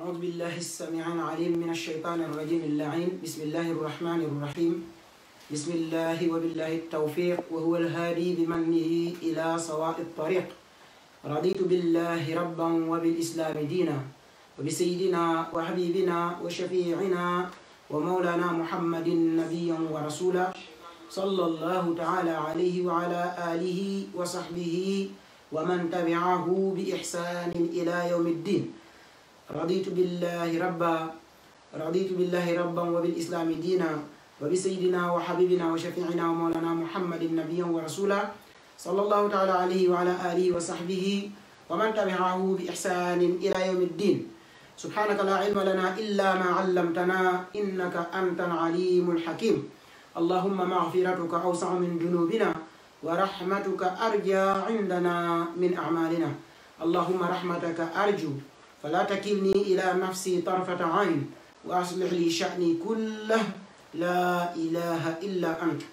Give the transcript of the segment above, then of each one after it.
أعوذ بالله السميع العليم من الشيطان الرجيم اللعين بسم الله الرحمن الرحيم بسم الله وبالله التوفيق وهو الهادي بمنه إلى سواء الطريق رضيت بالله ربا وبالإسلام دينا وبسيدنا وحبيبنا وشفيعنا ومولانا محمد نبيا ورسولا صلى الله تعالى عليه وعلى آله وصحبه ومن تبعه بإحسان إلى يوم الدين رضيت بالله ربا رضيت بالله ربا وبالإسلام دينا وبسيدنا وحبيبنا وشفيعنا ومولانا محمد نبيا ورسولا صلى الله تعالى عليه وعلى آله وصحبه ومن تبعه بإحسان إلى يوم الدين سبحانك لا علم لنا إلا ما علمتنا إنك أنت العليم الحكيم اللهم مغفرتك أوسع من ذنوبنا ورحمتك أرجى عندنا من أعمالنا اللهم رحمتك أرجو فلا تكلني إلى نفسي طرفة عين وأصلح لي شأني كله لا إله إلا أنت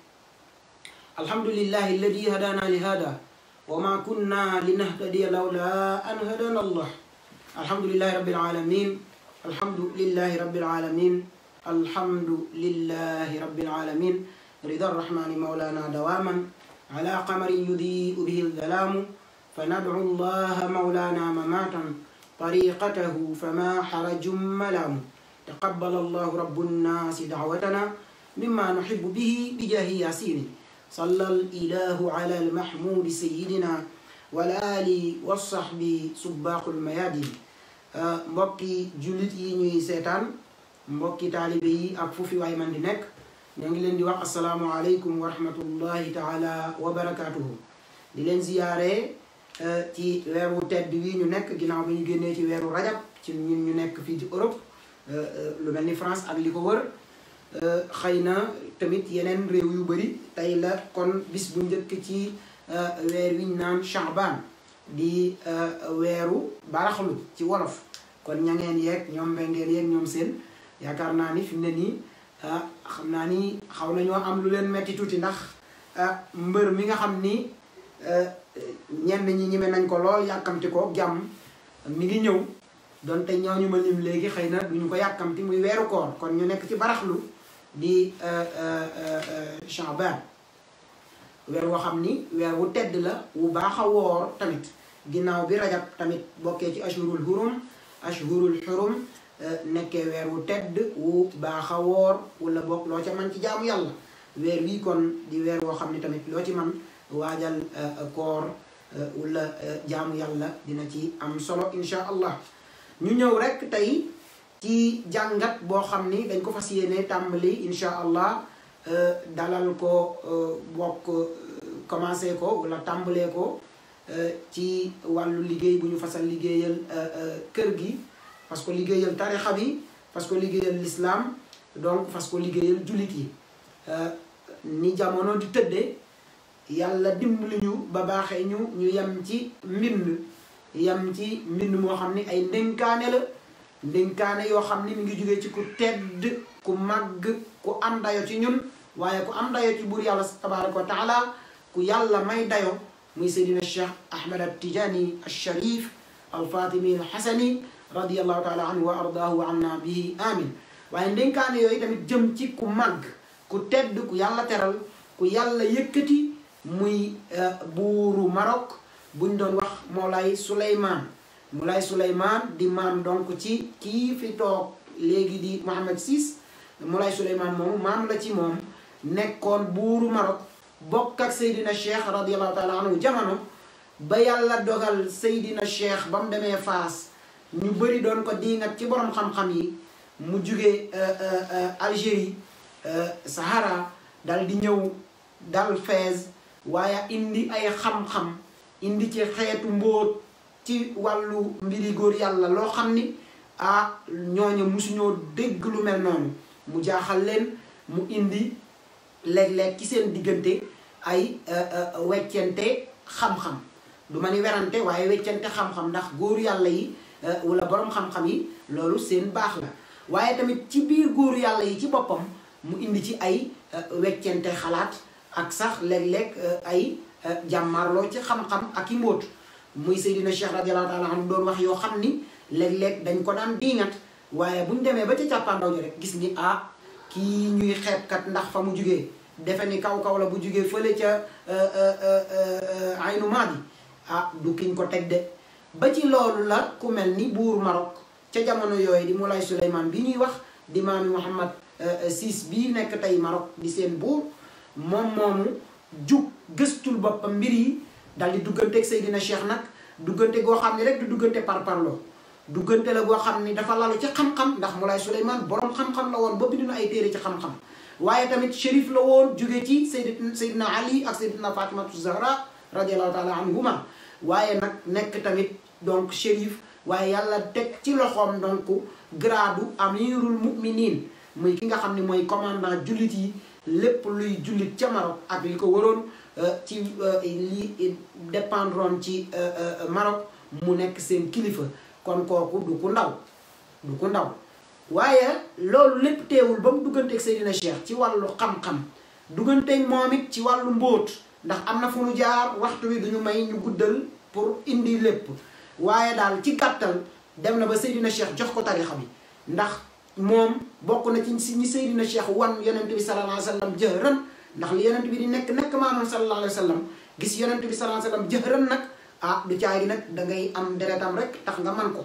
الحمد لله الذي هدانا لهذا وما كنا لنهتدي لولا أن هدانا الله الحمد لله رب العالمين الحمد لله رب العالمين الحمد لله رب العالمين رضا الرحمن مولانا دواما على قمر يضيء به الظلام فندعو الله مولانا مماتا طريقته فما حرج ملام تقبل الله رب الناس دعوتنا مما نحب به بجاه ياسين صلى الإله على المحمود سيدنا والآل والصحب سباق الميادين mbokki jullit yi ñuy seetaan mbokki taalibe yi ak fu fi waay man di nekk ñoo ngi leen di wax asalaamualeykum wa rahmatullahi taala wa barakaatuhu di leen ziyaare ci weeru tedd wi ñu nekk ginnaaw bi ñu génnee ci weeru rajab ci ñun ñu nekk fii ci Europe lu mel ni France ak li ko wër xëy na tamit yeneen réew yu bëri tey la kon bis bu njëkk ci weer wi ñu naan Shaaban di weeru baraxlu ci wolof kon ñangeen yeeg ñoom mbengeen yeeg ñoom seen yaakaar naa ni fi mu ne nii xam naa ni xaw nañoo am lu leen metti tuuti ndax mbër mi nga xam ni ñenn ñi ñime nañ ko lool yàkkamti ko jàmm mi ngi ñëw donte ñooñu ma lim léegi xëy na duñu ko yàkkamti muy weeru koor kon ñu nekk ci baraxlu di Shaaban weer woo xam ni weer wu tedd la wu baax a woor tamit ginnaaw bi rajab tamit bokkee ci ashhurul hurum ashhurul xurum nekkee weer wu tedd wu baax a woor wala bokk loo ca man ci jaamu yàlla weer wii kon di weer woo xam ni tamit loo ci man waajal koor wala jaamu yàlla dina ci am solo insha allah ñu ñëw rek tey ci jàngat boo xam ni dañ ko fas yéene tàmbali insha allah dalal ko bokk commencé ko wala tàmbalee ko ci wàllu liggéey bu ñu fasal liggéeyal kër gi parce que liggéeyal tarixa bi parce que liggéeyal l'islam donc parce que liggéeyal jullit yi ni jamono di tëddee yàlla dimbali ñu ba baaxee ñu ñu yem ci mbind yem ci mbind moo xam ni ay ndénkaane la ndénkaane yoo xam ni mi ngi jógee ci ku tedd ku màgg ku am dayo ci ñun waaye ku am dayo ci buur yàlla tabaraka wa taala ku yàlla may dayo muy seydina cheikh ahmad al tijani al sharif al fatimi al xasani radiallahu taala anhu wa ardaahu wa anna bihi amin waaye ndénkaane yooyu tamit jëm ci ku màgg ku tedd ku yàlla teral ku yàlla yëkkati muy buuru Maroc buñ doon wax Moulay Souleymane Moulay Souleymane di maam donc ci kii fi toog léegi di Mohammed VI Moulay Souleymane moomu maam la ci moom nekkoon buuru Maroc bokk ak Seydina Cheikh radiallahu taala anhu jamono ba yàlla dogal Seydina Cheikh ba mu demee Faas ñu bëri doon ko diingat ci borom xam-xam yi mu jugee Algérie Sahara dal di ñëw dal Fès waaye indi ay xam-xam indi ci xeetu mbóot ci wàllu mbiri góor yàlla loo xam ni ah ñooñu musuñoo dégg lu mel noonu mu jaaxal leen mu indi léeg-léeg ci seen diggante ay weccente xam-xam du ma ni werante waaye weccante xam-xam ndax góor yàlla yi wala borom xam-xam yi loolu seen baax la waaye tamit ci biir góor yàlla yi ci boppam mu indi ci ay weccente xalaat ak sax léeg-léeg ay jàmmarloo ci xam-xam ak i mbóot muy Seydina Cheikh radiallahu taala anhu doon wax yoo xam ni léeg-léeg dañ ko daan diingat waaye buñ demee ba ca càppaandaw ji rek gis ni ah kii ñuy xeebkat ndax fa mu jugee defe ni kaw kaw la bu jugee fële ca aynu maadi ah du kiñ ko teg de ba ci loolu la ku mel ni buur Maroc ca jamono yooyu di Moulay Souleymane bi ñuy wax di maami Mouhamad siis bii nekk tey Maroc di seen buur moom moomu jug gëstul boppam mbir yi dal di dugganteeg Seydina Cheikh nag duggante goo xam ne rek du duggante par parloo duggante la goo xam ni dafa lalu ci xam-xam ndax Moulay Souleymane borom xam-xam la woon ba bind na ay téere ci xam-xam waaye tamit shérif la woon jóge ci Seydina Seydina Ali ak Seydina Fatimatu Zahra radiallahu taala anhuma waaye nag nekk tamit donc shérif waaye yàlla teg ci loxoom donc gradu amirul muminin muy ki nga xam ne mooy commandant jullit yi lépp luy jullit ca Maroc ak li ko waroon ci li dépendroon ci Maroc mu nekk seen kilifa kon kooku du ku ndaw du ku ndaw waaye loolu lépp teewul ba mu dugganteeg Seydina Cheikh ci wàllu xam-xam dugganteeg moom it ci wàllu mbóot ndax am na fu nu jaar waxtu wi duñu may ñu guddal pour indi lépp waaye daal ci gàttal dem na ba Seydina Cheikh jox ko tarixa bi ndax moom bokk na ci si ñi Seydina Cheikh wan yonent bi sallallahu alayhi wa sallam jëhran ndax li yonent bi di nekk nekk maamam sallallahu alayhi wa sallam gis yonent bi sallallahu alayhi wa sallam jëhran nag ah du caagi nag da ngay am deretam rek tax nga man ko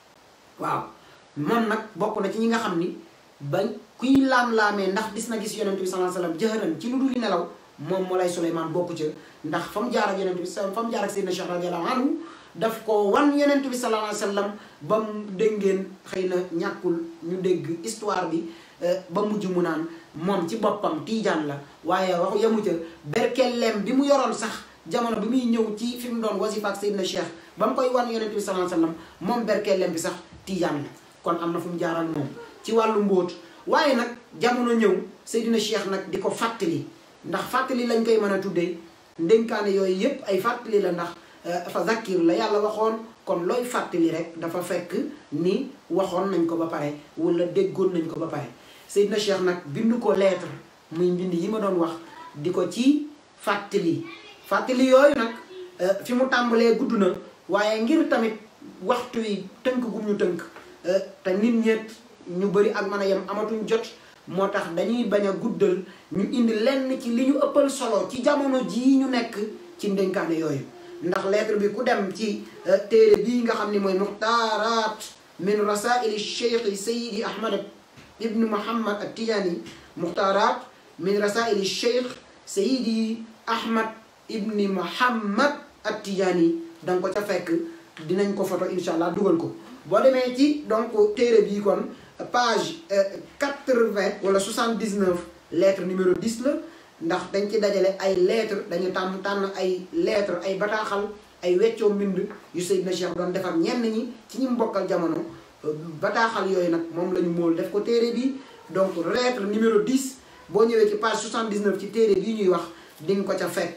waaw moom nag bokk na ci ñi nga xam ni ba kuy laam-laamee ndax dis na gis yonent bi sallallahu alayhi wa sallam jëhran ci lu dul nelaw moom Moulay Souleymane bokku ca ndax fa mu jaar ak yonent bi fa mu jaar ak Seydina Cheikh radiyallahu anhu daf ko wan yonent bi sallallahu alayhi wa sallam ba mu dégg ngeen xëy na ñàkkul ñu dégg histoire bi ba mujj mu naan moom ci boppam tiijaan la waaye waxu yemu ca berkelleem bi mu yoroon sax jamono bi muy ñëw ci fi mu doon wasifa ak Seydina Cheikh ba mu koy wan yonent bi sallallahu alayhi wa sallam moom berkelleem bi sax tiijaan la kon am na fu mu jaar ak moom ci wàllu mbóot waaye nag jamono ñëw Seydina Cheikh nag di ko fàttali ndax fàttali lañ koy mën a tuddee ndénkaane yooyu yépp ay fàttali la ndax fa zakkir la yàlla waxoon kon looy fàttali rek dafa fekk ni waxoon nañ ko ba pare wala déggoon nañ ko ba pare Seydina Cheikh nag bind ko lettre muy mbind yi ma doon wax di ko ci fàttali fàttali yooyu nag fi mu tàmbalee gudd na waaye ngir tamit waxtu wi tënk gum ñu tënk te nit ñeet ñu bëri ak mën a yem amatuñ jot moo tax dañuy bañ a guddal ñu indi lenn ci li ñu ëppal solo ci jamono jii ñu nekk ci ndénkaane yooyu ndax lettre bi ku dem ci téere bii nga xam ni mooy muxtaaraat min rasaili cheikh sayidi ahmad ibnu muhammad at tijaani muxtaaraat min rasaili cheikh sayidi ahmad ibni muhammad at tijaani da nga ko ca fekk dinañ ko photo insha allah dugal ko boo demee ci donc téere bii kon page quatre-vingt wala soixante-dix-neuf lettre numéro dix la ndax dañ ci dajale ay lettre dañu tànn tànn ay lettre ay bataaxal ay weccoo mbind yu Seydina Cheikh doon defar ñenn ñi ci ñi mbokkal jamono bataaxal yooyu nag moom la ñu móol def ko téere bi donc lettre numéro 10 boo ñëwee ci page 79 ci téere bii ñuy wax di nga ko ca fekk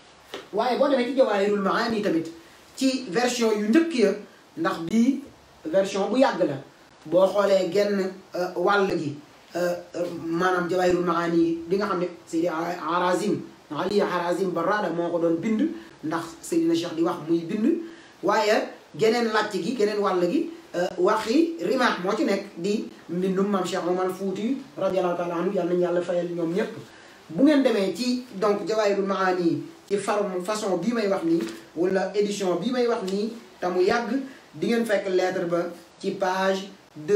waaye boo demee ci Jawaahirul Maani tamit ci version yu njëkk ya ndax bii version bu yàgg la boo xoolee genn wàll gi maanaam Jawaahirul Maani di nga xam ne Seydi Harazim Ali Harazim Barrada moo ko doon bind ndax Seydina Cheikh di wax muy bind waaye geneen làcc gi geneen wàll gi waxi rimaax moo ci nekk di mbindum maam Cheikh Omar Fouti radiallahu taala anhu yàlla nañu yàlla fayal ñoom ñépp bu ngeen demee ci donc Jawaahirul Maani ci forme façon bii may wax nii wala édition bii may wax nii te mu yàgg di ngeen fekk lettre ba ci page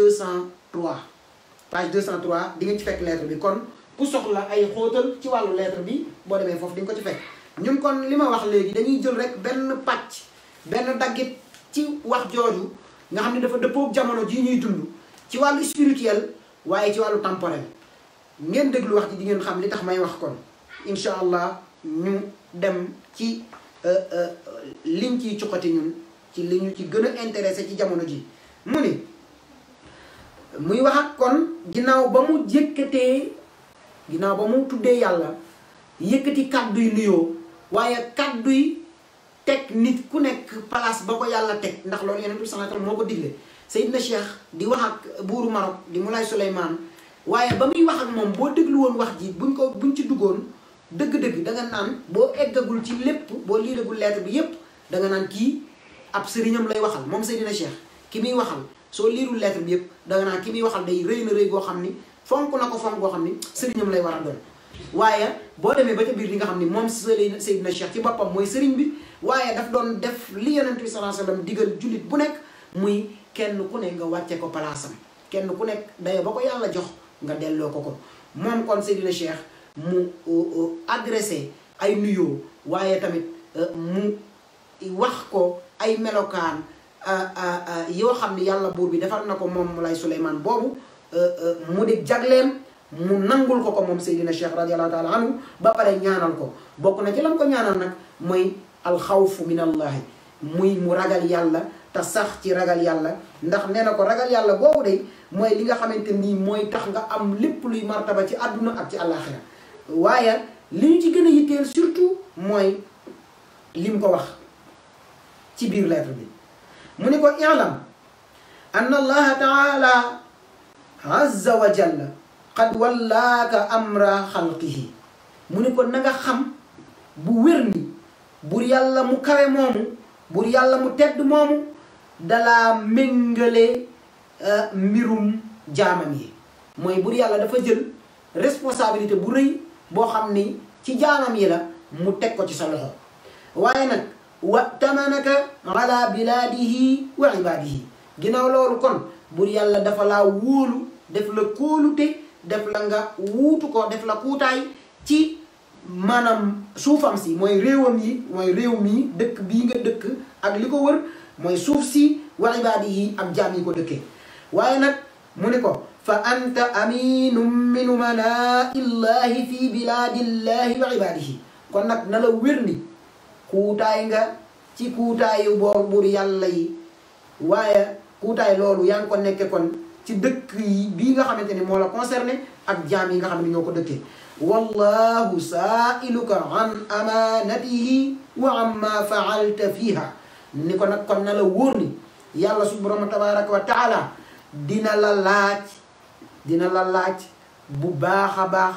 203 page 203 di ngeen ci fekk lettre bi kon ku soxla ay xóotal ci wàllu lettre bi boo demee foofu di nga ko ci fekk ñun kon li ma wax léegi dañuy jël rek benn pàcc benn daggit ci wax jooju nga xam ne dafa dëppoog jamono ji ñuy dund ci wàllu spirituel waaye ci wàllu temporel ngeen déglu wax ji di ngeen xam li tax may wax kon incha allah ñu dem ci liñ ciy cuqati ñun ci li ñu ci gën a intéressé ci jamono ji mu ni muy wax ak kon ginnaaw ba mu yëkkatee ginnaaw ba mu tuddee yàlla yëkkati kàdduy nuyoo waaye kàdduy teg nit ku nekk place ba ko yàlla teg ndax loolu yonent bi sallallahu alayhi wasallam moo ko digle Seydina Cheikh di wax ak buuru Maroc di Moulay Souleymane waaye ba muy wax ak moom boo déglu woon wax ji buñ ko buñ ci duggoon dëgg-dëgg danga naan boo eggagul ci lépp boo liiragul lettre bi yépp danga naan kii ab sëriñam lay waxal moom Seydina Cheikh ki muy waxal soo liirul lettre bi yëpp danga naa ki muy waxal day rëy na rëy goo xam ni fonk na ko fonk goo xam ni sëriñam lay war a doon waaye boo demee ba ca biir li nga xam ni moom sëriñ Seydina Cheikh ci boppam mooy sëriñ bi waaye daf doon def li yonent bi sallallahu alayhi wasallam digal jullit bu nekk muy kenn ku ne nga wàcce ko palaasam kenn ku nekk daye ba ko yàlla jox nga delloo ko ko moom kon Seydina Cheikh mu adressé ay nuyoo waaye tamit mu wax ko ay melokaan yoo xam ni yàlla buur bi defal na ko moom Moulay Souleymane boobu mu di jagleem mu nangul ko ko moom Seydina Cheikh radiallahu taala anhu ba pare ñaanal ko bokk na ci lam ko ñaanal nag mooy alxawfu min allahi muy mu ragal yàlla te sax ci ragal yàlla ndax nee na ko ragal yàlla boobu de mooy li nga xamante nii mooy tax nga am lépp luy martaba ci àdduna ak ci àllaaxira waaye li ñu ci gën a yitteel surtout mooy lim ko wax ci biir lettre bi mu ni ko i'lam anna allaha taala azza wa jalla qad wallaaka amra xalqihi mu ni ko na nga xam bu wér ni bur yàlla mu kawe moomu bur yàlla mu tedd moomu dalaa méngale mbirum jaamam yi mooy bur yàlla dafa jël responsabilité bu rëy boo xam ni ci jaamam yi la mu teg ko ci sa loxo waaye nag wa tamanaka ala bilaadihi wa ibaadihi ginnaaw loolu kon bur yàlla dafa laa wóolu def la kóolute def la nga wuutu ko def la kuutaay ci maanaam suufam si mooy réewam yi mooy réew mi dëkk bii nga dëkk ak li ko wër mooy suuf si wa ibaadihi ak jaam yi ko dëkkee waaye nag mu ne ko fa anta aminum min umanaa illahi fi bilaadillahi wa ibaadihi kon nag na la wér ni kuutaay nga ci kuutaayu boor buur yàlla yi waaye kuutaay loolu yaa ngi ko nekke kon ci dëkk yi bii nga xamante ni moo la concerné ak jaam yi nga xam ne ñoo ko dëkkee wallahu saailuka an amanatihi wa amma faalta fiha ni ko nag kon na la wóor ni yàlla subhanahu tabaraka wa taala dina la laaj dina la laaj bu baax a baax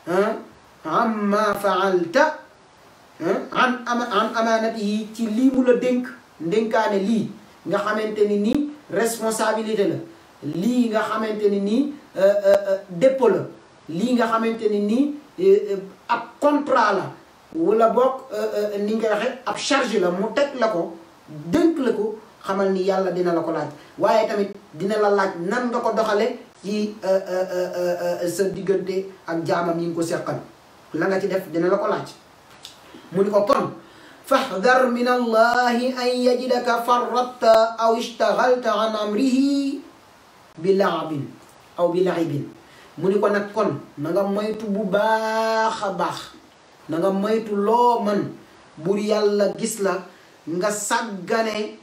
amma faalta an an amanatihi ci lii mu la dénk ndénkaane lii nga xamante ni nii responsabilité la lii nga xamante ni nii dépôt la lii nga xamante ni nii ab contrat la wala boog ni nga waxee ab charge la mu teg la ko dénk la ko xamal ni yàlla dina la ko laaj waaye tamit dina la laaj nan nga ko doxale ci sa diggante ak jaamam yi nga ko seqal la nga ci def dina la ko laaj mu ni ko kon fahdar min allahi an yajidaka farratta aw ishtagalta an amrihi bi laabin aw bi laibin mu ni ko nag kon na nga moytu bu baax a baax na nga moytu loo man bur yàlla gis la nga sàggane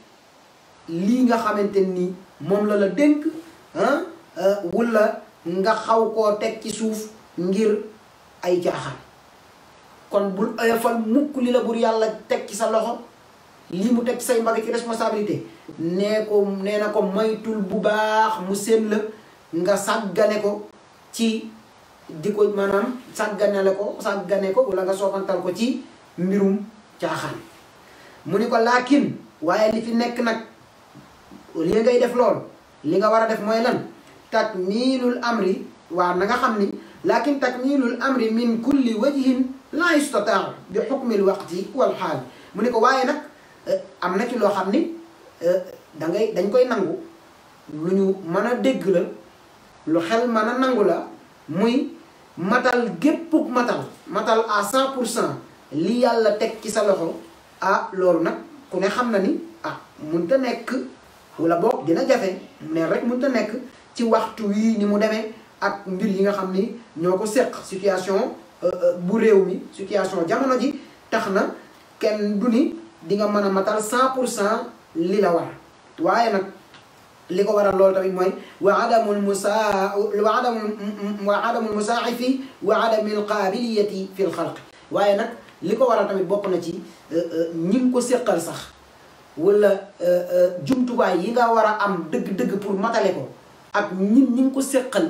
lii nga xamante ni moom la la dénk ah wala nga xaw koo teg ci suuf ngir ay jaaxal kon bul oyofal mukk li la bur yàlla teg ci sa loxo lii mu teg ci say mbagg ci responsabilité nee ko nee na ko moytul bu baax mu seen la nga sàggane ko ci di ko maanaam sàgganele ko sàggane ko wala nga soofantal ko ci mbirum caaxaan mu ni ko laakin waaye li fi nekk nag li ngay def lool li nga war a def mooy lan takmilul amri waa na nga xam ni laakin takmilul amri min kulli wajhin la yustataa bi xukmil waqti wal xaal mu ni ko waaye nag am na ci loo xam ni da ngay dañ koy nangu lu ñu mën a dégg la lu xel mën a nangu la muy matal géppuk matal matal à cent pour cent li yàlla teg ci sa loxo ah loolu nag ku ne xam na ni ah munta nekk wala boog dina jafe ne rek munta nekk ci waxtu wii ni mu demee ak mbir yi nga xam ni ñoo ko seq situation bu réew mi situation jamono ji tax na kenn du ni di nga mën a matal cent pour cent li la war waaye nag li ko waral loolu tamit mooy wa adamul musaa wa adamul wa adamul musaaxifi wa adamil qaabiliyati fi l xalq waaye nag li ko waral tamit bokk na ci ñi ngi ko séqal sax wala jumtuwaay yi nga war a am dëgg-dëgg pour matale ko ak ñin ñi ngi ko séqal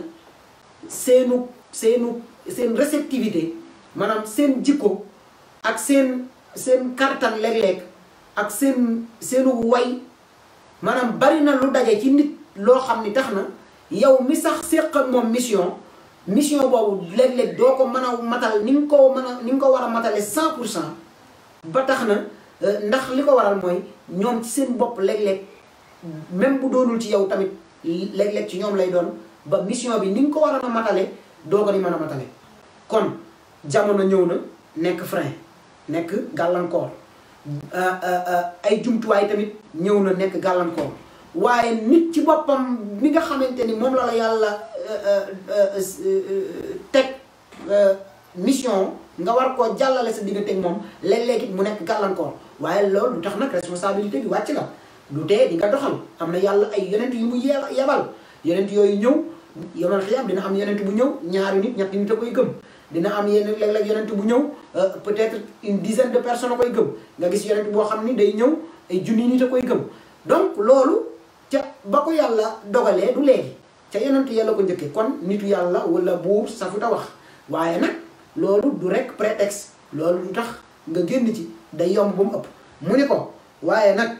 seenu seenu seen réceptivité maanaam seen jikko ak seen seen kartan léeg-léeg ak seen seenu way maanaam bari na lu daje ci nit loo xam ni tax na yow mi sax séq ak moom mission mission boobu léeg-léeg doo ko mën a matal ni nga ko mën a ni nga ko war a matale cent pour cent ba tax na ndax li ko waral mooy ñoom ci seen bopp léeg-léeg même bu doonul ci yow tamit léeg-léeg ci ñoom lay doon ba mission bi ni nga ko war a matale doo ko ni mën a matale kon jamono ñëw na nekk frein nekk gàllankoor ay jumtuwaay tamit ñëw na nekk gàllankoor waaye nit ci boppam mi nga xamante ni moom la la yàlla teg mission nga war koo jàllale sa diggante ak moom léeg-léeg it mu nekk gàllankoor waaye loolu du tax nag responsabilité bi wàcc la du tee di nga doxal am na yàlla ay yonent yu mu yebal yonent yooyu ñëw yomal xiyam dina am yonent bu ñëw ñaari nit ñetti nit a koy gëm dina am yenn léeg-léeg yonent bu ñëw peut-être une dizaine de personnes a koy gëm nga gis yonent boo xam ni day ñëw ay junni nit a koy gëm donc loolu ca ba ko yàlla dogalee du léegi ca yonent yàlla ko njëkkee kon nitu yàlla wala buur safuta wax waaye nag loolu du rek prétexte loolu du tax nga génn ci day yomb ba mu ëpp mu ni ko waaye nag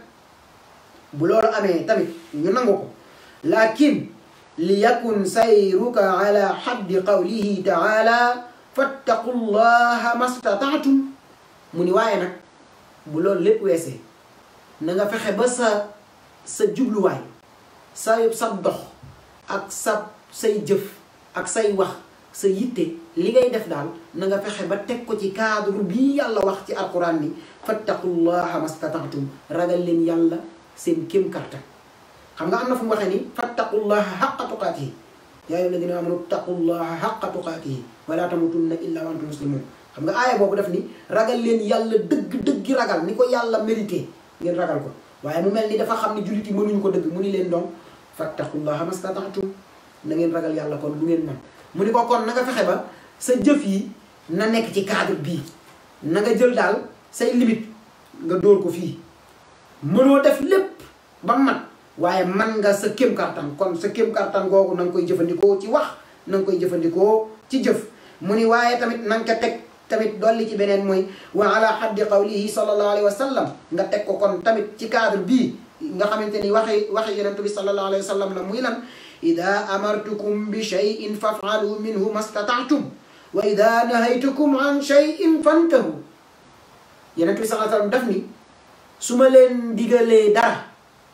bu loolu amee tamit ñu nangu ko lakin li yakun sayruka ala xaddi qawlihi taala fattaqu llaha mastataatum mu ni waaye nag bu loolu lépp weesee na nga fexe ba sa sa jubluwaay sa sa dox ak sa say jëf ak say wax sa yitte li ngay def daal na nga fexe ba teg ko ci cadre bii yàlla wax ci alquran ni fattaqullaha mastataatum ragal leen yàlla seen kéem kartan xam nga am na fu mu waxee ni fattaqullaha xaqa tuqaatihi yaa ayyuha alladina amanu taqullaha xaqa tuqaatihi wala tamutunna illa wa antum muslimun xam nga aaya boobu daf ni ragal leen yàlla dëgg dëggi ragal ni ko yàlla mérité ngeen ragal ko waaye mu mel ni dafa xam ni jullit yi mënuñu ko dëgg mu ni leen donc fattaqullaha mastataatum na ngeen ragal yàlla kon lu ngeen mën mu ni ko kon na nga fexe ba sa jëf yi na nekk ci cadre bii na nga jël daal say limite nga dóor ko fii mënoo def lépp ba mat waaye man nga sa kéem kartan kon sa kéem kartan googu na nga koy jëfandikoo ci wax na nga koy jëfandikoo ci jëf mu ni waaye tamit na nga ko teg tamit dolli ci beneen mooy wa ala xaddi qawlihi sallallahu alayhi wa sallam nga teg ko kon tamit ci cadre bii nga xamante ni waxi waxi yonent bi sallallahu alayhi wa sallam la muy lan ida amartukum bi cheyin fafaalu minhu mastataatum wa ida nahaytukum an cheyin fantahu yonent bi sallallahu alayhi wa sallam daf ni su ma leen digalee dara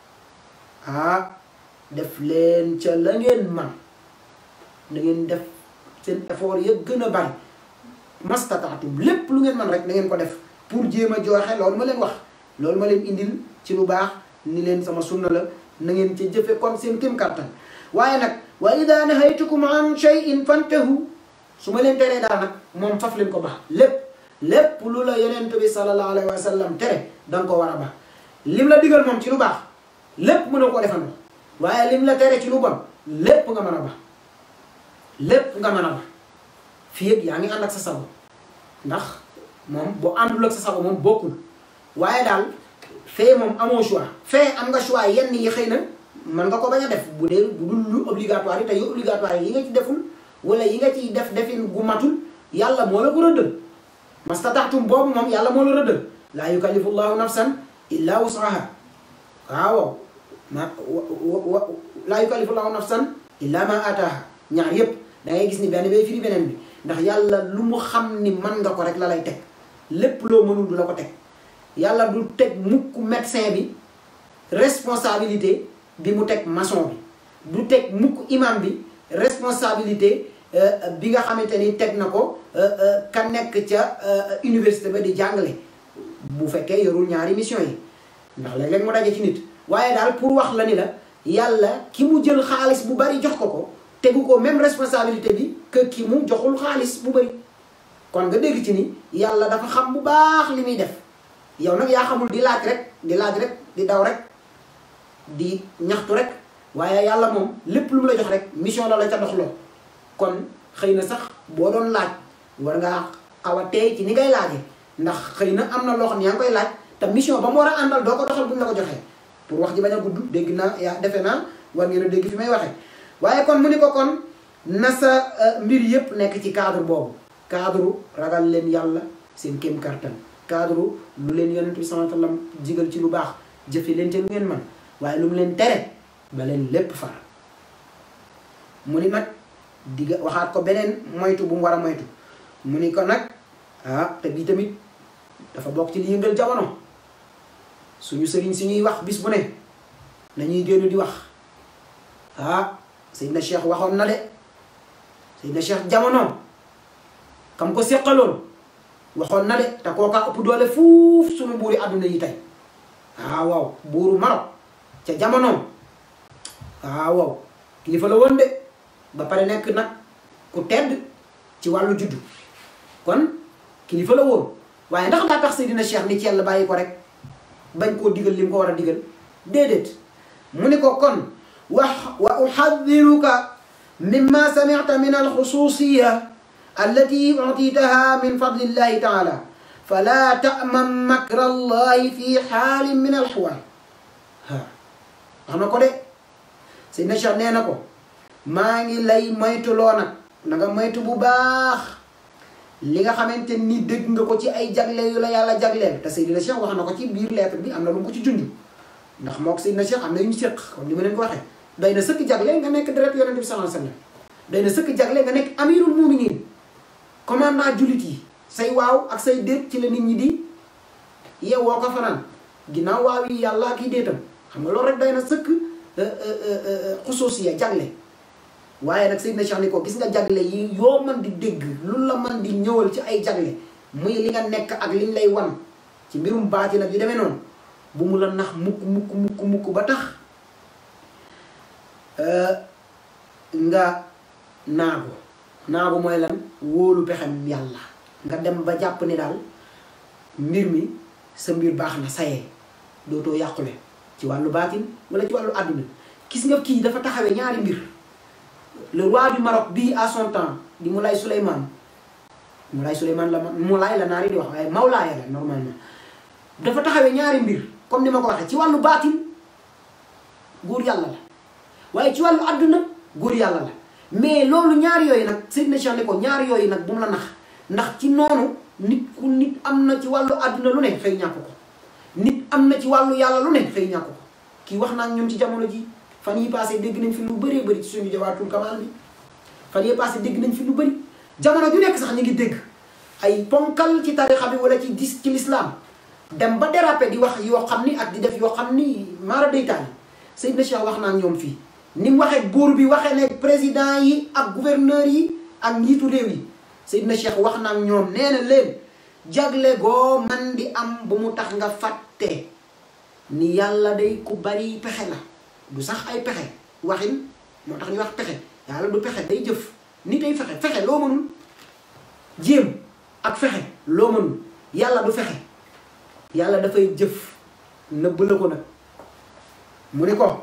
ah def leen ca la ngeen man na ngeen def seen effort ya gën a bari mastataatum lépp lu ngeen man rek na ngeen ko def pour jéem a joxe loolu ma leen wax loolu ma leen indil ci lu baax ni leen sama sunna la na ngeen ca jëfe kon seen kéem kattan waaye nag wa ida nahaytukum an shay'in fantahu su ma leen teree daal nag moom faf leen ko baax lépp lépp lu la yonent bi sallallahu alayhi wa sallam tere da nga ko war a baax lim la digal moom ci lu baax lépp mën a ko defandoo waaye lim la tere ci lu bon lépp nga mën a baax lépp nga mën a baax fii yëpp yaa ngi ànd ak sa sago ndax moom boo àndul ak sa sago moom bokkul waaye daal fee moom amoo choix fee am nga choix yenn yi xëy na mën nga ko bañ a def bu dee bu dul lu obligatoire yi te yu obligatoire yi nga ci deful wala yi nga ciy def defin gu matul yàlla moo la ko rëddal mastataatum boobu moom yàlla moo la rëddal laa yukallifu llahu nafsan illa wusaha waaw ma wa laa yukallifu llahu nafsan illa ma ataaha ñaar yépp da ngay gis ni benn bay firi beneen bi ndax yàlla lu mu xam ni mën nga ko rek la lay teg lépp loo mënul du la ko teg yàlla du teg mukk médecin bi responsabilité bi mu teg maçon bi du teg mukk imam bi responsabilité bi nga xamante ni teg na ko ka nekk ca université ba di jàngale bu fekkee yorul ñaari mission yi ndax léeg-léeg mu daje ci nit waaye daal pour wax la ni la yàlla ki mu jël xaalis bu bari jox ko ko tegu ko même responsabilité bi que ki mu joxul xaalis bu bari kon nga dégg ci ni yàlla dafa xam bu baax li muy def yow nag yaa xamul di laaj rek di laaj rek di daw rek di ñaxtu rek waaye yàlla moom lépp lu mu la jox rek mission la la ca doxloo kon xëy na sax boo doon laaj war ngaa xaw a teey ci ni ngay laaje ndax xëy na am na loo xam ne yaa ngi koy laaj te mission ba mu war a àndal doo ko doxal bu ñu la ko joxee pour wax ji bañ a gudd dégg naa yaa defe naa war ngeen a dégg fi may waxee waaye kon mu ni ko kon na sa mbir yépp nekk ci cadre boobu cadre ragal leen yàlla seen kéem kartan cadre lu leen yonent bi sallallahu alayhi wa sallam jigal ci lu baax jëfe leen te lu ngeen man waaye lu mu leen tere ba leen lépp far mu ni nag digga waxaat ko beneen moytu bu mu war a moytu mu ni ko nag ah te bii tamit dafa bokk ci li yëngal jamono suñu sëriñ si ñuy wax bis bu ne nañuy génn di wax ah Seydina Cheikh waxoon na de Seydina Cheikh jamono kam ko seqaloon waxoon na de te kooka ëpp doole fuuf suñu buuri àdduna yi tey ah waaw buuru Maroc ca jamono ah waaw kilifa la woon de ba pare nekk nag ku tedd ci wàllu juddu kon kilifa la woon waaye ndax daa tax Seydina Cheikh ni ci yàlla bàyyi ko rek bañ koo digal li mu ko war a digal déedéet mu ni ko kon wa wa uxadiruka mimma samicta min alxususiya allati utitaha min fadlillahi taala fala taman makra allahi fi xaalin min alxuwaal ha wax na ko de Seydina Cheikh nee na ko maa ngi lay moytuloo nag na nga moytu bu baax li nga xamante ni dégg nga ko ci ay jagle yu la yàlla jagleel te Seydina Cheikh wax na ko ci biir lettre bi am na lu mu ko ci junj ndax moo ko Seydina Cheikh am na yu ñu séq comme ni ma leen ko waxee doy na sëkk jagle nga nekk deret yonente bi sallallahu alayhi wasallam doy na sëkk jagle nga nekk amirul muminin commandant jullit yi say waaw ak say déet ci la nit ñi di yeewoo ko fanaan ginnaaw waaw yi yàlla ak i déetam xam nga loolu rek doy na sëkk xusuusiya jagle waaye nag Seydina Cheikh ni ko gis nga jagle yi yoo man di dégg lu la man di ñëwal ci ay jagle muy li nga nekk ak liñ lay wan ci mbirum baati nag yu demee noonu bu mu la nax mukk mukk mukk mukk ba tax nga naagu naagu mooy lan wóolu pexem yàlla nga dem ba jàpp ni daal mbir mi sa mbir baax na sayee dootoo yàqule ci wàllu baatin wala ci wàllu àdduna gis nga kii dafa taxawee ñaari mbir le roi du Maroc bii à son temps di Moulay Souleymane Moulay Souleymane la Moulay la naar yi di wax waaye Mawlaaya la normalement dafa taxawee ñaari mbir comme ni ma ko waxee ci wàllu baatin góor yàlla la waaye ci wàllu àdduna góor yàlla la mais loolu ñaar yooyu nag Seydina Cheikh ne ko ñaar yooyu nag bu mu la nax ndax ci noonu nit ku nit am na ci wàllu àdduna lu ne xëy ñàkk ko nit am na ci wàllu yàlla lu ne xëy ñàkk ko kii wax naa ñun ci jamono ji fan yi passé dégg nañ fi lu bëree bëri ci suñu jawaatul kamal bi fan yi passé dégg nañ fi lu bëri jamono ju nekk sax ñu ngi dégg ay ponkal ci tarixa bi wala ci dis ci l'islam dem ba déraper di wax yoo xam ni ak di def yoo xam ni maara deytaani Seydina Cheikh wax naa ñoom fii ni mu waxee buur bi waxee ne président yi ak gouverneur yi ak njiitu réew yi Seydina Cheikh wax naa ñoom nee na leen jagle goo man di am bu mu tax nga fàtte ni yàlla day ku bari pexe la du sax ay pexe waxin moo tax ñu wax pexe yàlla du pexe day jëf nit ay fexe fexe loo mënul jéem ak fexe loo mënul yàlla du fexe yàlla dafay jëf nëbb la ko nag mu ni ko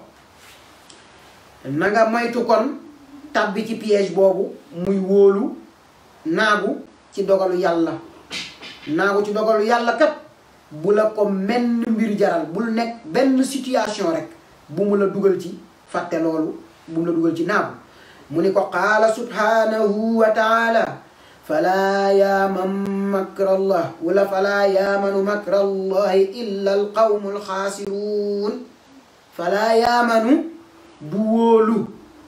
na nga moytu kon tàbbi ci piège boobu muy wóolu naagu ci dogalu yàlla naagu ci dogalu yàlla kat bu la ko menn mbir jaral bul nekk benn situation rek bu mu la dugal ci fàtte loolu bu mu la dugal ci naagu mu ni ko qaala subhanahu wa taala falaa yaaman makra allah wala falaa yaamanu makra allahi illa alqawmu alxaasiruun falaa yaamanu du wóolu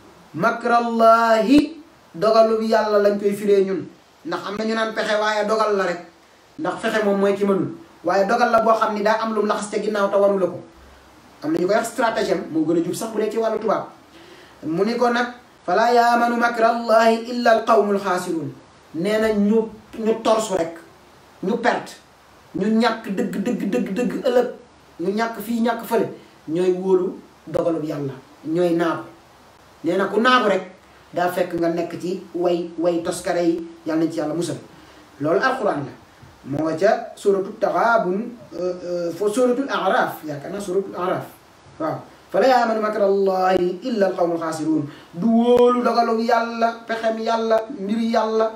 makrallahi dogalu bi yàlla lañ koy firee ñun ndax am na ñu naan pexe waaye dogal la rek ndax fexe moom mooy ki mënul waaye dogal la boo xam ni daa am lu mu laxas te ginnaaw te wanu la ko am na ñu koy wax stratagème moo gën a jub sax bu dee ci wàllu tubaab mu ni ko nag falaa yaamanu makrallahi illa al qawmul xaasiruun nee na ñu ñu torsu rek ñu perte ñu ñàkk dëgg dëgg dëgg dëgg ëllëg ñu ñàkk fii ñàkk fële ñooy wóolu dogalu bi yàlla ñooy naagu nee na ku naagu rek daa fekk nga nekk ci way way toskare yi yàlla nañ ci yàlla musal loolu alquran la moo nga ca suratu taxaabun fo suratul araf yaakaar naa suratul araf waaw fala yaamanu makra allahi illa alqawmul xaasiruun du wóolu dogalu yàlla pexem yàlla mbiri yàlla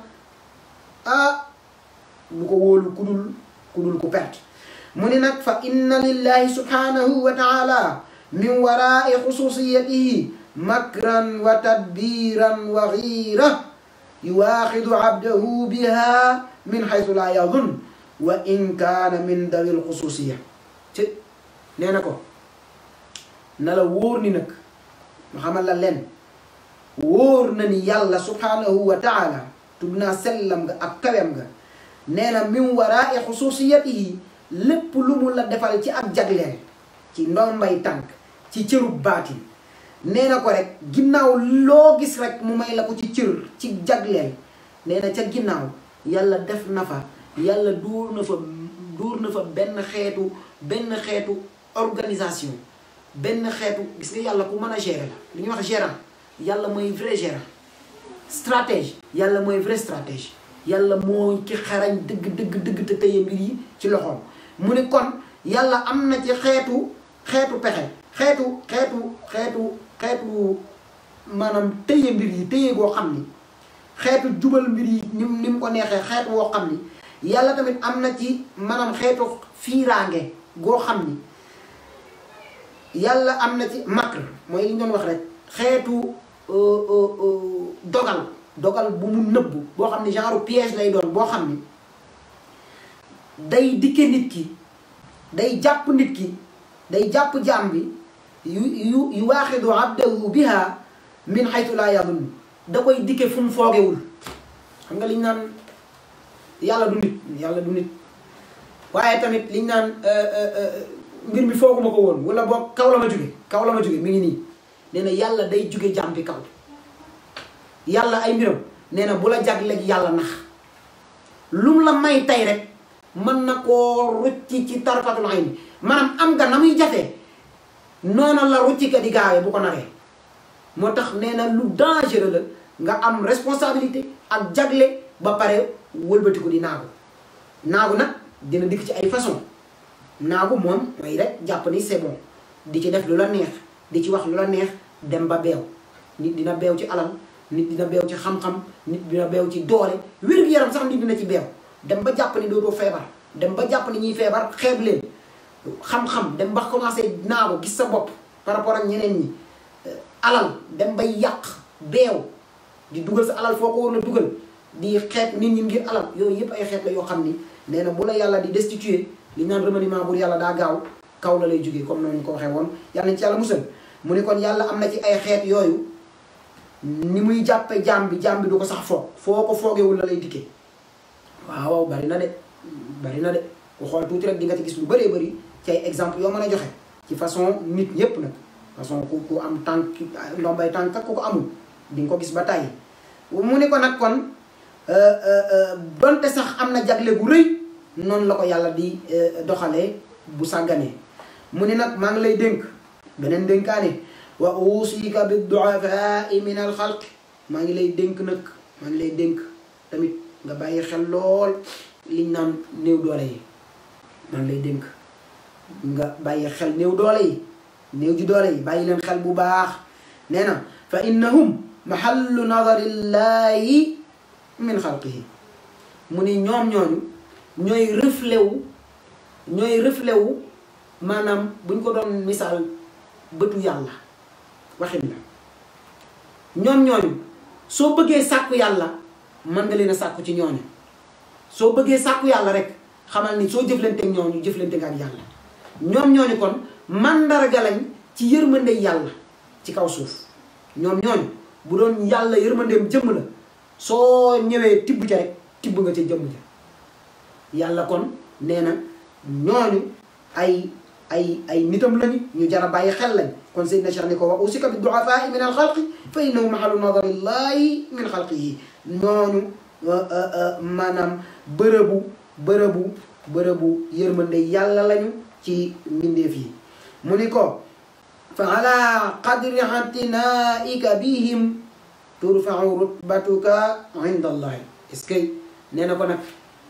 ah du ko wóolu ku dul ku dul ku perte mu ni nag fa inna lillahi subhanahu wa taala min waraai xususiyatihi makran wa tadbiran wa xiira yuwaaxidu abdahu biha min xaytu laa yadun wa in kaana min dawi lxususiya ci nee na ko na la wóor ni nag ma xamal la leen wóor na ni yàlla subhanahu wa taala tub naa sellam nga ak kawem nga nee na min waraai xususiyatihi lépp lu mu la defal ci ak jagleel ci ndombay tànk ci cërub baatin nee na ko rek ginnaaw loo gis rek mu may la ko ci cër ci jagleel nee na ca ginnaaw yàlla def na fa yàlla dóor na fa dóor na fa benn xeetu benn xeetu organisation benn xeetu gis nga yàlla ku mën a gérer la li ñuy wax gérant yàlla mooy vrai gérant stratège yàlla mooy vrai stratège yàlla mooy ki xarañ dëgg dëgg dëgg te tëye mbir yi ci loxoom mu ne kon yàlla am na ci xeetu xeetu pexe xeetu xeetu xeetu xeetu maanaam tëye mbir yi tëye goo xam ni xeetu jubal mbir yi ni ni mu ko neexee xeetu woo xam ni yàlla tamit am na ci maanaam xeetu fiiraange goo xam ni yàlla am na ci makr mooy li ñu doon wax rek xeetu dogal dogal bu mu nëbb boo xam ni genre piège lay doon boo xam ni day dikke nit ki day jàpp nit ki day jàpp jaam bi yu yu yu waaxidu abdahu biha min xaytu laa yadun da koy dikke fu mu foogewul xam nga liñ naan yàlla du nit yàlla du nit waaye tamit liñ naan mbir mi fooguma ko woon wala boog kaw la ma jóge kaw la ma jóge mi ngi nii nee na yàlla day jóge jaam bi kaw yàlla ay mbiram nee na bu la jagleeg yàlla nax lum la may tey rek mën na koo rucci ci tarfatul ayni maanaam am nga na muy jafee noona la rucci ka di gaawee bu ko naree moo tax nee na lu dangereux la nga am responsabilité ak jagle ba pare wëlbatiku di naagu naagu nag dina dikk ci ay façon naagu moom mooy rek jàpp ni c'est bon di ci def lu la neex di ci wax lu la neex dem ba beew nit dina beew ci alal nit dina beew ci xam-xam nit dina beew ci doole wér-gu-yaram sax nit dina ci beew dem ba jàpp ni dootoo feebar dem ba jàpp ni ñuy feebar xeeb leen xam-xam dem ba commencé naagu gis sa bopp par rapport ak ñeneen ñi alal dem bay yàq beew di dugal sa alal foo ko war a dugal di xeet nit ñi ngir alal yooyu yëpp ay xeet la yoo xam ni nee na bu la yàlla di destituer li naan remaniement pour yàlla daa gaaw kaw la lay jógee comme noonu ñu ko waxee woon yàlla nañ ci yàlla musal mu ni kon yàlla am na ci ay xeet yooyu ni muy jàppe jaam bi jaam bi du ko sax foog foo ko foogewul la lay dikkee waaw bari na de bari na de ku xool tuuti rek di nga ci gis lu bëree bëri ci ay exemple yoo mën a joxe ci façon nit ñépp nag façon ku ku am tànk ndombay tànk ak ku ko amul di nga ko gis ba tàyyi mu ni ko nag kon donte sax am na jagle gu rëy noonu la ko yàlla di doxalee bu sàgganee mu ni nag maa ngi lay dénk beneen dénkaane wa usika bi duafai min al xalq maa ngi lay dénk nag maa ngi lay dénk tamit nga bàyyi xel lool liñ naan néew doole yi maa ngi lay dénk nga bàyyi xel néew doole yi néew ji doole yi bàyyi leen xel bu baax nee na fa innahum mahallu nadarillahi min xalqihi mu ni ñoom ñooñu ñooy reflet wu ñooy reflet wu maanaam buñ ko doon misaal bëtu yàlla waxin la ñoom ñooñu soo bëggee sàkku yàlla mën nga leen a sàkku ci ñooñu soo bëggee sàkku yàlla rek xamal ni soo jëflante ak ñooñu jëflante nga ak yàlla ñoom ñooñu kon mandarga lañ ci yërmande yàlla ci kaw suuf ñoom ñooñu bu doon yàlla yërmandeem jëmm la soo ñëwee tibb ca rek tibb nga ca jëmm ja yàlla kon nee na ñooñu ay ay ay nitam lañu ñu jar a bàyyi xel lañ kon Seydina Cheikh ni ko wax usika bi duafai min al xalqi fa innahu mahalu nadarillahi min xalqihi ñooñu maanaam bërëbu bërëbu bërëbu yërmande yàlla lañu ci mbindeef yi mu ni ko fa ala qadri atinaika bihim turfau rutbatuka inda allahi est-ce que nee na ko nag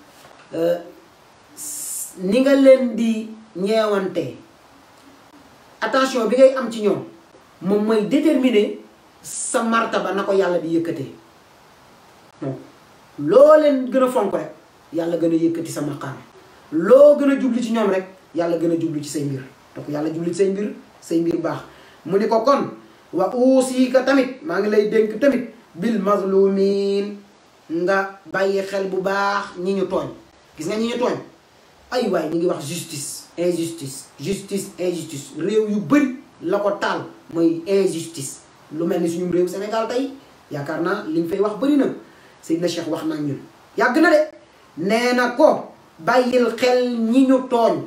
ni nga leen di ñeewante attention bi ngay am ci ñoom moom mooy déterminer sa martaba na ko yàlla di yëkkatee donc loo leen gën a fonk rek yàlla gën a yëkkati sa maqaam loo gën a jublu ci ñoom rek yàlla gën a jublu ci say mbir donc yàlla jublu ci say mbir say mbir baax mu ni ko kon wa uusika tamit maa ngi lay dénk tamit bil mazlumin nga bàyyi xel bu baax ñi ñu tooñ gis nga ñi ñu tooñ ay waay ñi ngi wax justice injustice justice injustice réew yu bëri la ko taal mooy injustice lu mel ni suñu réew Sénégal tey yaakaar naa li ñu fay wax bëri na Seydina Cheikh wax naa ñun yàgg na de nee na ko bàyyil xel ñi ñu tooñ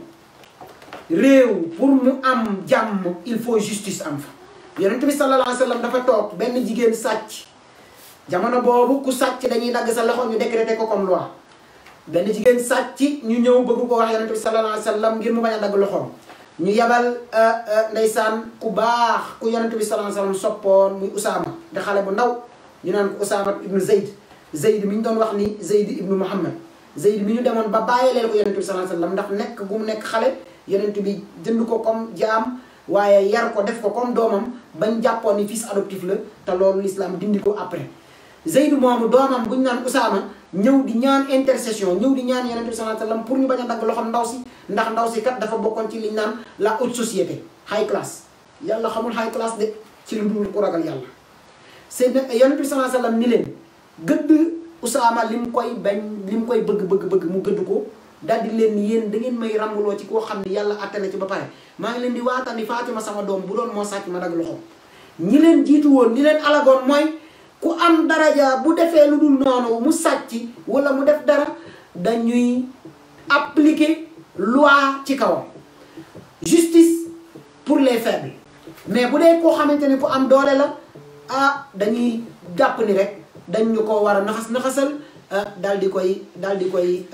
réew pour mu am jàmm il faut justice am fa yonent bi sallallahu alayhi wa sallam dafa toog benn jigéen sàcc jamono boobu ku sàcc dañuy dagg sa loxo ñu décréter ko comme loi benn jigéen sàcc ñu ñëw bëgg ko wax yonent bi sallallahu alayhi wa sallam ngir mu bañ a dagg loxoom ñu yebal ndeysaan ku baax ku yonent bi sallallahu alayhi wa sallam soppoon muy Usaama de xale bu ndaw ñu naan ko Usaama ibnu Zayd Zayd mi ñu doon wax ni Zayd ibnu Muhammad Zayd mi ñu demoon ba bàyyileel ko yonent bi sallallahu alayhi wa sallam ndax nekk gu mu nekk xale yonent bi jënd ko comme jaam waaye yar ko def ko comme doomam bañ jàppoon ni fils adoptif la te loolu l'islam dindi ko après Zayd moomu doomam bu ñu naan Usaama ñëw di ñaan intercession ñëw di ñaan yonent bi sallallahu alayhi wa sallam pour ñu bañ a dagg loxoom ndaw si ndax ndaw si kat dafa bokkoon ci liñ naan la haute société high class yàlla xamul high class de ci lu dul ku ragal yàlla seen yonent bi sallallahu alayhi wa sallam ni leen gëdd Usaama li mu koy bañ li mu koy bëgg bëgg bëgg mu gëdd ko daal di leen ni yéen da ngeen may rambuloo ci koo xam ne yàlla atte na ci ba pare maa ngi leen di waatal ni Fatima sama doom bu doon moo sàcc ma dagg loxoom ñi leen jiitu woon ñi leen alagoon mooy ku am daraja bu defee lu dul noonu mu sàcc wala mu def dara dañuy appliquer loi ci kawam justice pour les faibles mais bu dee koo xamante ni ku am doole la ah dañuy jàpp ni rek dañ ñu ko war a naxas naxasal daal di koy daal di koy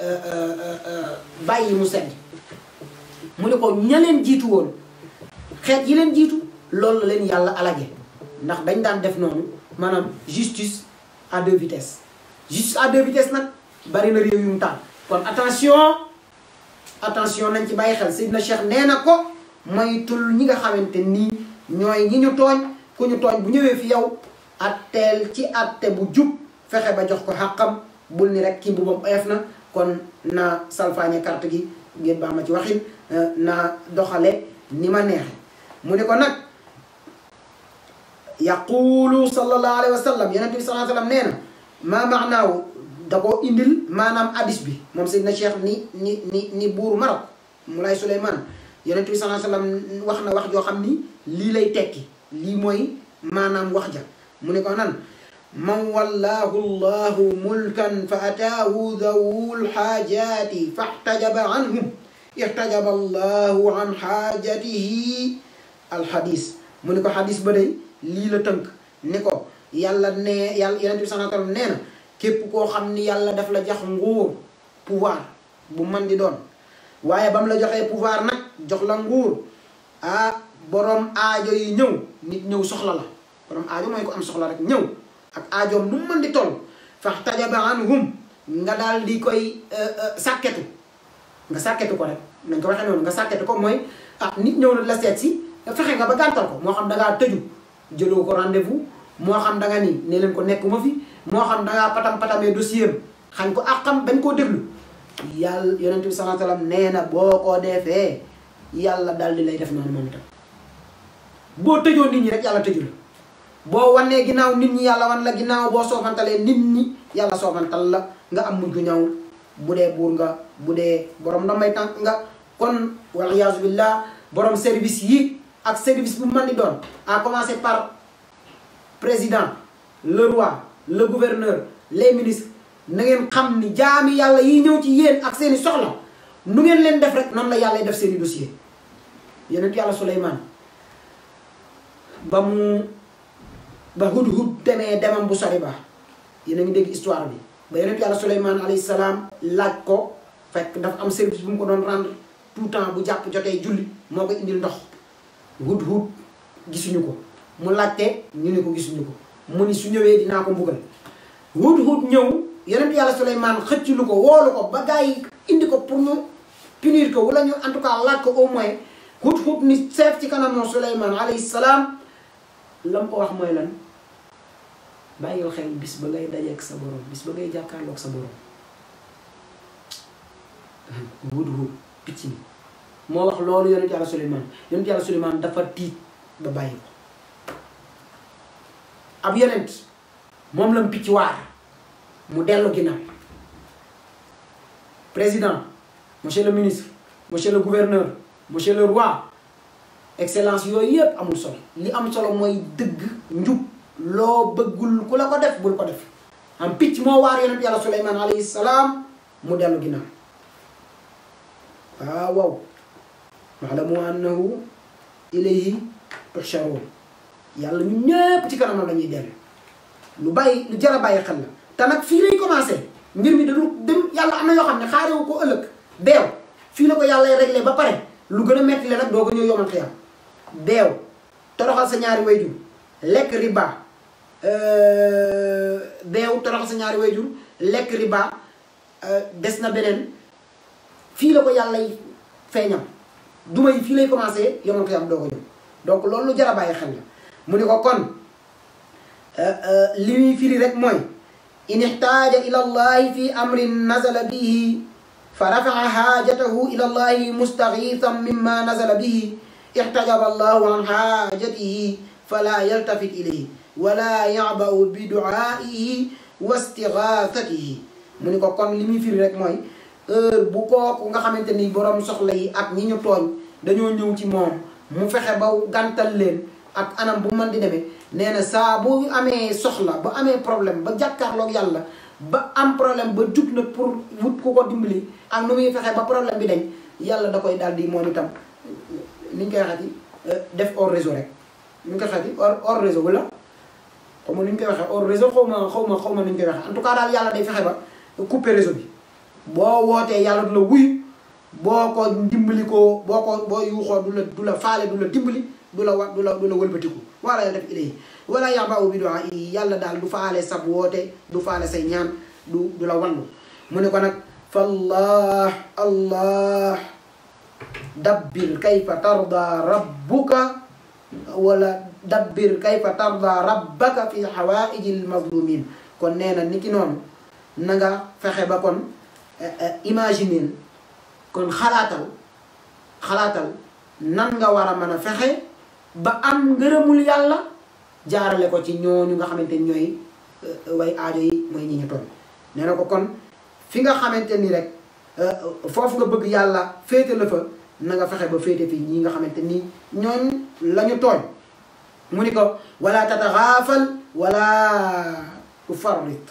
bàyyi mu sedd mu ne ko ña leen jiitu woon xeet yi leen jiitu loolu la leen yàlla alage ndax dañ daan def noonu maanaam justice à deux vitesses justice à deux vitesses nag bari na réew yu mu taal kon attention attention nañ ci bàyyi xel Seydina Cheikh nee na ko moytul ñi nga xamante nii ñooy ñi ñu tooñ ku ñu tooñ bu ñëwee fi yow atteel ci atte bu jub fexe ba jox ko xàqam bul ni rek kii mbubam oyof na kon na salfaañe carte gi ngeen baa ma ci waxin na doxale ni ma neexe mu ne ko nag yaqulu sallallahu alayhi wa sallam yonent bi sallallahu alayhi wa sallam nee na maa maanaaw da koo indil maanaam hadis bi moom Seydina Cheikh ni ni ni ni buur Maroc Moulay Souleymane yonent bi sallallahu alayhi wa sallam wax na wax joo xam ni lii lay tekki lii mooy maanaam wax ja mu ne ko nan man wallaahu llahu mulkan fa ataahu dawul xaajaati faxtajaba anhum ixtajaba allahu an xaajatihi alxadis mu ne ko xadis ba day lii la tënk ni ko yàlla nee yàlla yonent bi sallallahu alayhi wa sallam nee na képp koo xam ni yàlla daf la jox nguur pouvoir bu man di doon waaye ba mu la joxee pouvoir nag jox la nguur ah borom aajo yi ñëw nit ñëw soxla la borom aajo mooy ko am soxla rek ñëw ak aajoom nu mu mën di toll fax tajaba anhum nga daal di koy sàkketu nga sàkketu ko rek nañ ko waxee noonu nga sàkketu ko mooy ah nit ñëw na la seet si fexe nga ba gàntal ko moo xam da ngaa tëju jëloo ko rendez-vous moo xam da nga ni ne leen ko nekkuma fi moo xam da ngaa patam patamee dossier xañ ko ak xam bañ koo déglu yàlla yonent bi sallallahu alayhi wasallam nee na boo ko defee yàlla daal di lay def noonu moom itam boo tëjoo nit ñi rek yàlla tëju la boo wanee ginnaaw nit ñi yàlla wan la ginnaaw boo soofantalee nit ñi yàlla soofantal la nga am mujj gu ñaw bu dee buur nga bu dee borom ndombay tànk nga kon wal iyaazu billah borom service yi ak service bu mën di doon à commencer par président le roi le gouverneur les ministres na ngeen xam ni jaami yàlla yi ñëw ci yéen ak seeni soxla nu ngeen leen def rek noonu la yàlla def seeni dossier yonent yàlla Suleymaan ba mu ba hud-hud demee demam bu sori ba yéen a ngi dégg histoire bi ba yonent yàlla Suleymaan alayhi salaam laaj ko fekk dafa am service bu mu ko doon rendre tout temps bu jàpp jotee julli moo ko indil ndox hud-hud gisuñu ko mu laajte ñu ne ko gisuñu ko mu ni su ñëwee dinaa ko mbugal hud-hud ñëw yonent yàlla Suleymaan xëcc lu ko woolu ko ba gars yi indi ko pour ñu punir ko wala ñu en tout cas laaj ko au moins hud-hud ni seet ci kanamoo Suleymaan alayhi salaam lam ko wax mooy lan bàyyil xel bis ba ngay dajeek sa borom bis ba ngay jàkkaarloog sa borom hud-hud picc mi moo wax loolu yonent yàlla Suleymaan yonent yàlla Suleymaan dafa tiit ba bàyyi ko ab yonent moom lam picc waar mu dellu ginnaaw président monsieur le ministre monsieur le gouverneur monsieur le roi excellence yooyu yëpp amul solo li am solo mooy dëgg njub loo bëggul ku la ko def bul ko def am picc moo waar yonent yàlla suleyman alayhi salaam mu dellu ginnaaw waaw waaw waalamu annahu ilayhi tuhsharuun yàlla ñu ñëpp ci kanamam la ñuy dellu lu bàyyi lu jar a bàyyi xel la te nag fii lay commencé mbir mi dañu dem yàlla am na yoo xam ne xaarewu ko ëllëg beew fii la ko yàlla réglé ba pare lu gën a metti le nag doo ko ñëw yomal xiyam beew toroxal sa ñaari wayjur lekk riba beew toroxal sa ñaari wayjur lekk riba des na beneen fii la ko yàlla feeñam duma yi fii lay commencé yomal xiyam doo ko ñëw donc loolu lu jar a bàyyi xel la mu ni ko kon li muy firi rek mooy in ixtaaja ila allahi fi amrin nazala bihi fa rafaa xaajatahu ila allahi mustaxiisan mimma nazala bihi ixtajaba allahu an xaajatihi fala yaltafit ilayhi wala yabau bi duaihi wa istigaasatihi mu ni ko kon li muy firi rek mooy heure bu kooku nga xamante ni borom soxla yi ak ñi ñu tooñ dañoo ñëw ci moom mu fexe ba gàntal leen ak anam bu mën di demee nee na saa bu amee soxla ba amee problème ba jàkkaarloog yàlla ba am problème ba jug na pour wut ku ko dimbali ak nu muy fexe ba problème bi dañ yàlla da koy daal di moom itam ni ñu koy waxati def hors réseau rek ni ñu koy waxati hors hors réseau wala xaw ma ni ñu koy waxee hors réseau xaw ma xaw ma xaw ma ni ñu koy waxee en tout cas daal yàlla day fexe ba couper réseau bi boo wootee yàlla du la wuyu boo ko dimbali ko boo ko boo yuuxoo du la du la faale du la dimbali du la wa du la du la wëlbatiku wala ya def ilay wala yabau bi du'a yi yàlla daal du faale sab woote du faale say ñaan du du la wallu mu ne ko nag fallah allah dabbir kayfa tarda rabbuka wala dabbir kayfa tarda rabbaka fi hawaiji almazlumin kon nee na ni ki noonu na nga fexe ba kon imaginer kon xalaatal xalaatal nan nga war a mën a fexe ba am ngërëmul yàlla jaarale ko ci ñooñu nga xamante ni ñooy way aajo yi mooy ñi ñu toll nee na ko kon fi nga xamante ni rek foofu nga bëgg yàlla féete la fa na nga fexe ba féete fi ñi nga xamante ni ñooñ la ñu tooñ mu ni ko wala tataxaafal wala tufarrit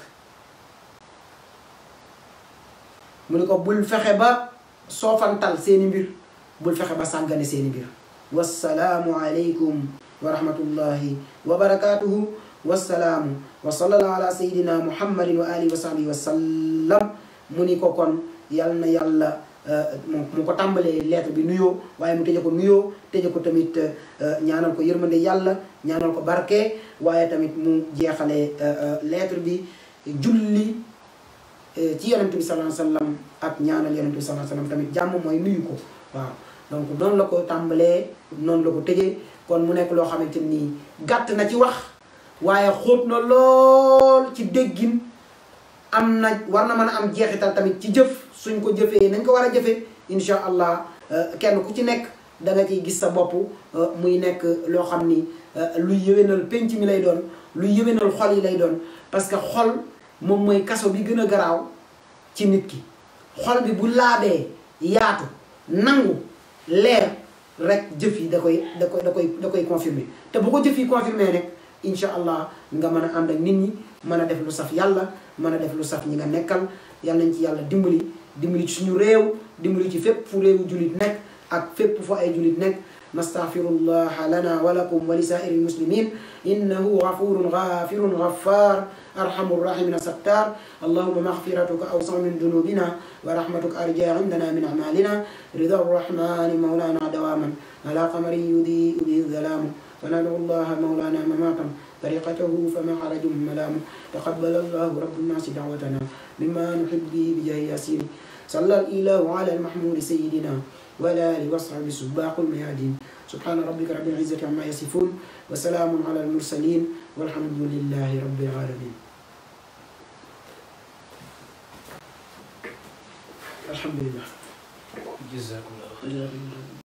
mu ni ko bul fexe ba soofantal seeni mbir bul fexe ba sàggane seeni mbir wassalaamu aleykum wa rahmatullahi wa barakatuhu wassalaamu wa sallallahu ala sayidina muhammadin wa alihi wa sahbihi wa sallam mu ni ko kon yal na yàlla mu ko tàmbalee lettre bi nuyoo waaye mu tëje ko nuyoo tëje ko tamit ñaanal ko yërmande yàlla ñaanal ko barke waaye tamit mu jeexalee lettre bi julli ci yonent bi sallallahu alayhi wa sallam ak ñaanal yonent bi sallallahu alayhi wa sallam tamit jàmm mooy nuyu ko waaw donc noonu la ko tàmbalee noonu la ko tëjee kon mu nekk loo xamante nii gàtt na ci wax waaye xóot na lool ci déggin am na war na mën a am jeexital tamit ci jëf suñ ko jëfee nañ ko war a jëfee incha allah kenn ku ci nekk da nga ciy gis sa bopp muy nekk loo xam ni luy yëwénal penc mi lay doon luy yëwénal xol yi lay doon parce que xol moom mooy kaso bi gën a garaaw ci nit ki xol bi bu laabee yaatu nangu leer rek jëf yi da koy da koy da koy da koy confirmer te bu ko jëf yi confirmer rek incha allah nga mën a ànd ak nit ñi mën a def lu saf yàlla mën a def lu saf ñi nga nekkal yàlla nañ ci yàlla dimbali dimbali ci suñu réew dimbali ci fépp fu réewu jullit nekk ak fépp fu ay jullit nekk nastaghfirullah lana wa lakum wa li saa'iri muslimin innahu ghafurun ghafirun ghaffar arhamur rahimin sattar allahumma maghfiratuka awsa min dhunubina wa rahmatuka arja indana min a'malina rida arrahmani mawlana dawaman ala qamarin yudi'u bihi dhalamu فندعو الله مولانا مماتا طريقته فما حرج ملام تقبل الله رب الناس دعوتنا مما نحب به بجاه ياسين صلى الإله على المحمود سيدنا ولا آله وصحبه سباق الميادين سبحان ربك رب العزة عما يصفون وسلام على المرسلين والحمد لله رب العالمين الحمد لله جزاكم الله خير جزاكم الله